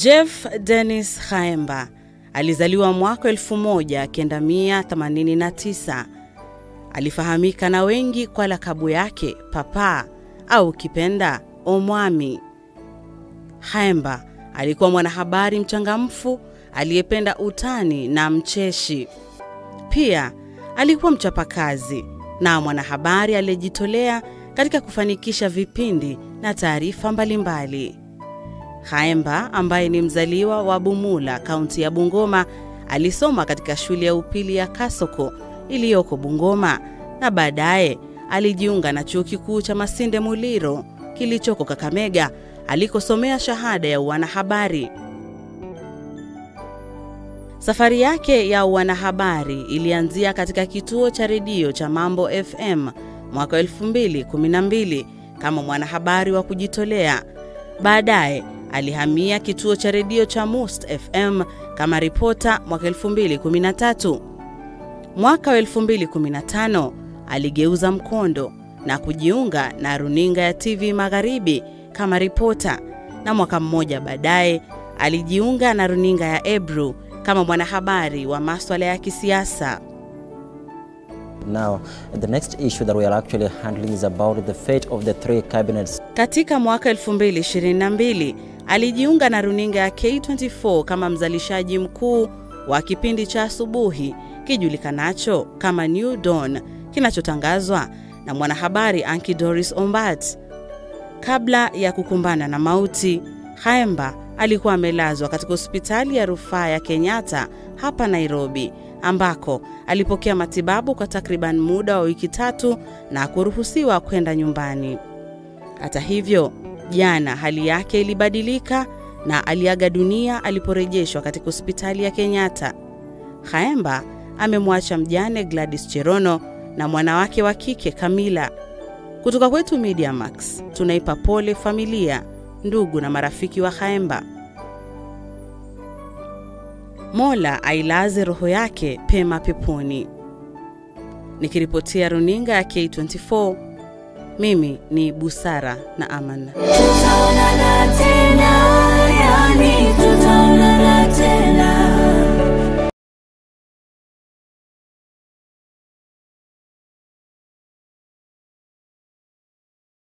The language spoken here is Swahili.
Jeff Dennis Khaemba alizaliwa mwaka 1989. Alifahamika na wengi kwa lakabu yake Papa au kipenda Omwami. Khaemba alikuwa mwanahabari mchangamfu aliyependa utani na mcheshi. Pia alikuwa mchapakazi na mwanahabari aliyejitolea katika kufanikisha vipindi na taarifa mbalimbali. Khaemba ambaye ni mzaliwa wa Bumula, kaunti ya Bungoma, alisoma katika shule ya upili ya Kasoko iliyoko Bungoma na baadaye alijiunga na chuo kikuu cha Masinde Muliro kilichoko Kakamega alikosomea shahada ya uanahabari. Safari yake ya uanahabari ilianzia katika kituo cha redio cha Mambo FM mwaka 2012 kama mwanahabari wa kujitolea. Baadaye alihamia kituo cha redio cha Must FM kama ripota mwaka 2013. Mwaka wa 2015 aligeuza mkondo na kujiunga na runinga ya TV Magharibi kama ripota, na mwaka mmoja baadaye alijiunga na runinga ya Ebru kama mwanahabari wa maswala ya kisiasa. Now, the next issue that we are actually handling is about the fate of the three cabinets. Katika mwaka 2022 alijiunga na runinga ya K24 kama mzalishaji mkuu wa kipindi cha asubuhi kijulikanacho kama New Dawn kinachotangazwa na mwanahabari Anki Doris Ombat. Kabla ya kukumbana na mauti, Khaemba alikuwa amelazwa katika hospitali ya rufaa ya Kenyatta hapa Nairobi, ambako alipokea matibabu kwa takriban muda wa wiki tatu na kuruhusiwa kwenda nyumbani. Hata hivyo, jana hali yake ilibadilika na aliaga dunia aliporejeshwa katika hospitali ya Kenyatta. Khaemba amemwacha mjane Gladys Cherono na mwanawake wa kike Kamila. Kutoka kwetu Media Max, tunaipa pole familia, ndugu na marafiki wa Khaemba. Mola ailaze roho yake pema peponi. Nikiripotia runinga ya K24, mimi ni Busara na Amana. Tutaonana tena.